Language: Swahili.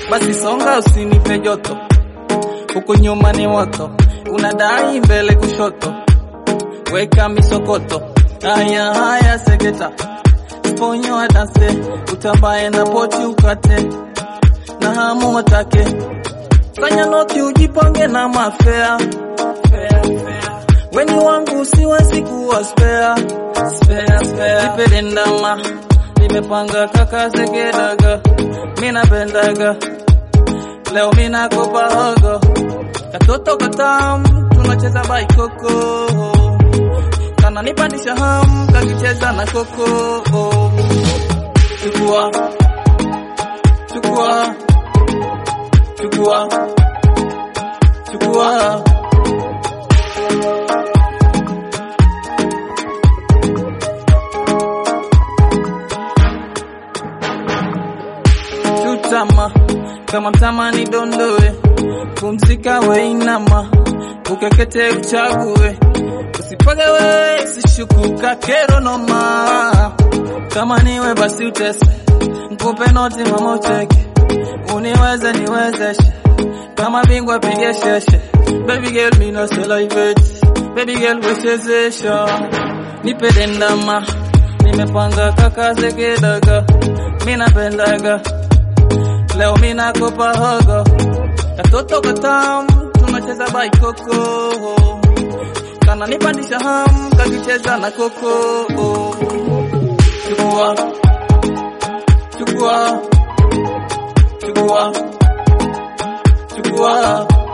basi songa usinipe joto, huku nyuma ni moto, unadai mbele kushoto, weka misokoto, haya haya seketa, sponyo danse, utambaye na poti ukate, na hamu watake, fanya noki ujipange na mafea, fea, fea. Weni wangu siwezi kuwa spare, spare, spare. Nipende ndama, nimepanga kaka segedaga, mina pendaga, leo mina kopa hogo, katoto katam, tunacheza baikoko, kana nipandisha ham, kakicheza na koko, chukua, chukua, chukua, chukua. chutama kama mtamani dondoe, pumzika weinama, ukekete uchague, usipage we sishukuka kero noma, kama niwe basi utese, nkupe noti mama ucheke, uniweze niwezeshe, kama bingwa pige sheshe, baby girl me no celebrate, baby girl wechezesha, nipe dendama, nimepanga kaka zegedaga, mina pendaga leo mina kopa hogo, katoto katam, tunacheza baikoko, kana nipandisha ham, kakicheza na koko. Chukua, chukua, chukua, chukua.